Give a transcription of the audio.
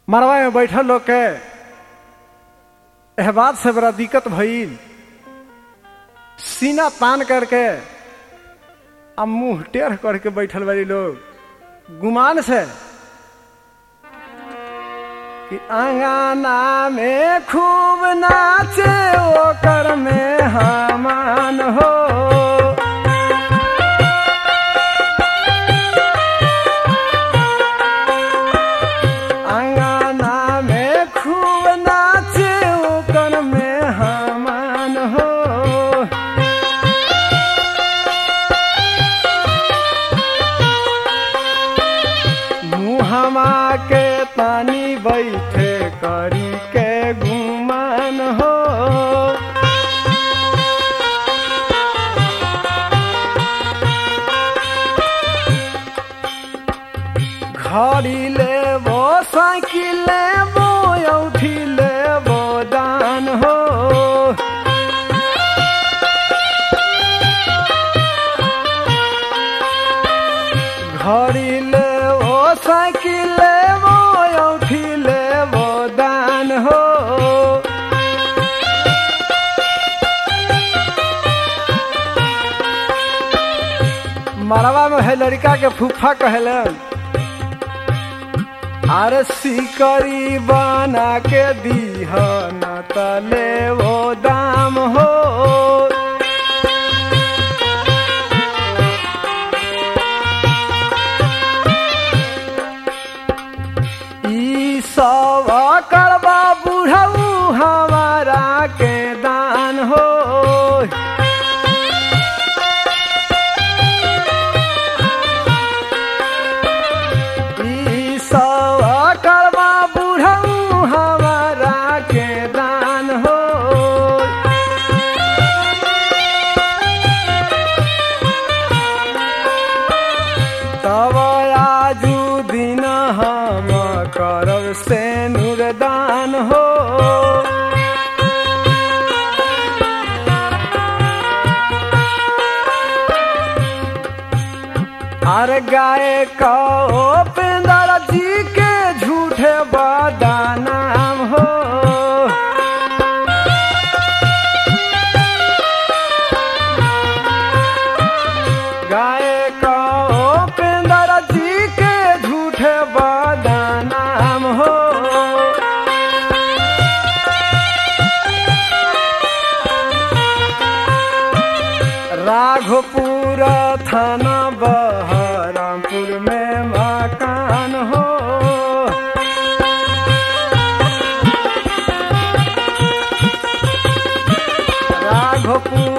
मरवा में बैठल लोग के एह बात से बड़ा दिक्कत भइल सीना तान करके आ मुंह टेढ़ करके बैठल बारी लोग गुमान से कि अंगाना में खूब नाचे ओकर में हमान हो अंगाना में खूब नाचे ओकर में हमान हो मुहमा के तानी बैठे करी के गुमान हो घड़ी ले वो साइकिल ले वो औठी ले वो दान हो घड़ी ले वो साइकिल ले वो औठी ले वो दान हो मरवा में है लड़का के फूफा कहलन अरे सिकरी बना के दीह न तले वो दाम हो ई सब करबा बुढ़ऊ हमारा के दान हो ई सब करबा बुढ़ऊ हमारा के दान हो तब आजू दिन हम करब से नूरदान हो अरे गाय कहो पेंदर जी के झूठे बदनाम हो गाय कहो पेंदर जी के झूठे बदनाम हो राघोपुर थाना बहरामपुर में मकान हो राघोपुर